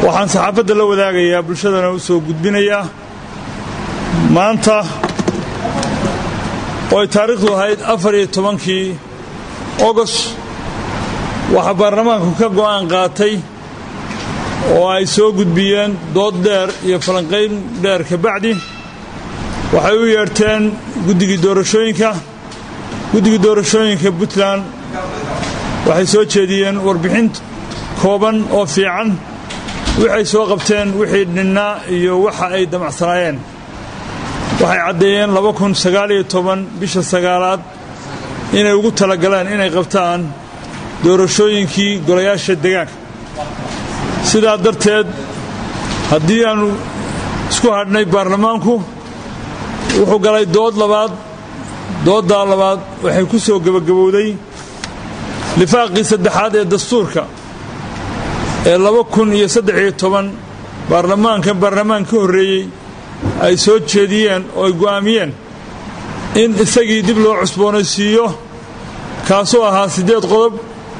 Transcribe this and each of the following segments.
waxaan saxaafadda la wadaagayaa bulshadana u soo gudbinayaa maanta oo ay taariikhdu ahayd afar iyo tobankii ogost waxaa baarlamaanku ka go'aan qaatay oo ay soo gudbiyeen dood dheer iyo falanqayn dheer ka bacdi waxay u yeedhteen guddigii doorashooyinka guddigii doorashooyinka puntland waxay soo jeediyeen warbixin kooban oo fiican waxay soo qabteen wixii dhinnaa iyo waxa ay damacsanaayeen waxay caddeeyeen bisha sagaalaad inay ugu talagaleen inay qabtaan doorashooyinkii golayaasha degaanka sidaa darteed haddii aanu isku hadhnay baarlamaanku wuxuu galay dood labaad dooddaa labaad waxay ku soo gebagabowday lifaaqii saddexaad ee dastuurka ee baarlamaankan baarlamaan ka horreeyey ay soo jeediyeen oo ay go'aamiyeen in isagii dib loo cusboonaysiiyo kaasoo ahaa siddeed qodob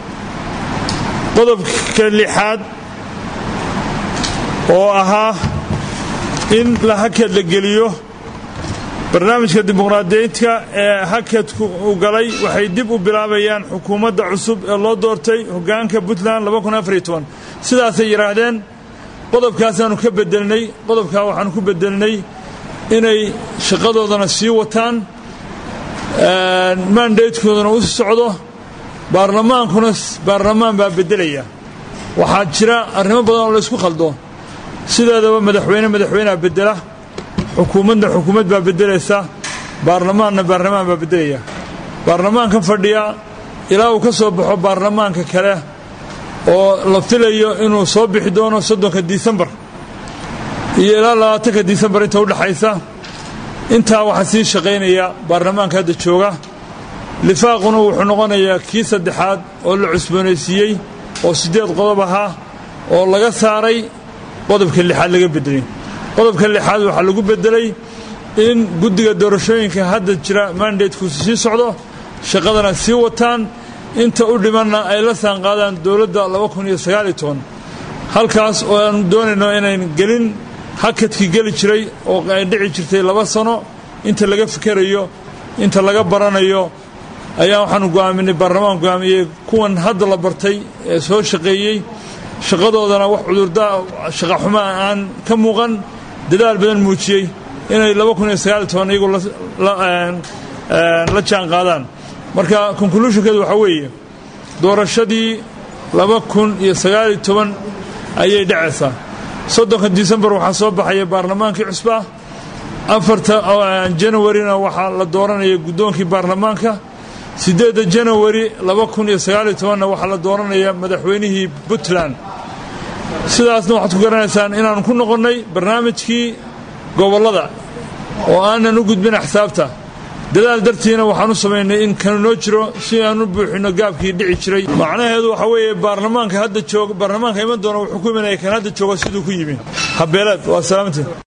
qodobka lixaad oo ahaa in la hakad la geliyo barnaamijka dimuqraadiyiintka ee hakadku u galay waxay dib u bilaabayaan xukuumadda cusub ee loo doortay hoggaanka puntland sidaasay yidhaahdeen qodobkaasaannu ka bedelnay qodobkaa waxaannu ku bedelnay inay shaqadoodana sii wataan mandatekoodana u socdo baarlamaankuna baarlamaan baa beddelaya waxaa jira arrimo badan oo laysku khaldo sideedaba madaxweyne madaxweynea beddela xukuumadna xukuumad baa beddelaysa baarlamaanna baarlamaan baa beddelaya baarlamaankan fadhiya ilaa uu ka soo baxo baarlamaanka kale oo la filayo inuu soo bixi doono soddonka disembar iyo ilaa labaatanka disembar inta udhaxaysa intaa waxaa sii shaqaynaya baarlamaanka hadda jooga lifaaquna wuxuu noqonayaa kii saddexaad oo la cusboonaysiiyey oo siddeed qodob ahaa oo laga saaray qodobka lixaad laga beddelay qodobka lixaad waxaa lagu beddelay in guddiga doorashooyinka hadda jira mandateku sii socdo shaqadana sii wataan inta u dhimanna ay la saanqaadaan dowladda halkaas oo aanu doonayno inayn gelin hakadkii geli jiray oo ay dhici jirtay laba sano inta laga fikerayo inta laga baranayo ayaa waxaanu go'aaminay baarlamaan go'aamiyey kuwan hadda la bartay ee soo shaqeeyey shaqadoodana wax cudurda shaqaxuma aan ka muuqan dadaal badan muujiyey inay iyagu la jaan qaadaan marka conclushonkeedu waxaa weeye doorashadii ayay dhacaysaa soddonka disembar waxaa soo baxaya baarlamaankii cusba afarta janawarina waxaa la dooranaya guddoonkii baarlamaanka siddeedda janawari na waxaa la dooranaya madaxweynihii puntland sidaasna waxaad ku garanaysaan inaannu ku noqonnay barnaamijkii gobollada oo aanan u gudbin axsaabta dadaal dartiina waxaan u samaynay in kanu noo jiro si aan u buuxinno gaabkii dhici jiray macnaheedu waxaa weeye baarlamaanka hadda jooga baarlamaanka iman doona wuxuu ku imanaya kan hadda jooga siduu ku yimi habeeleed waa salaamantiin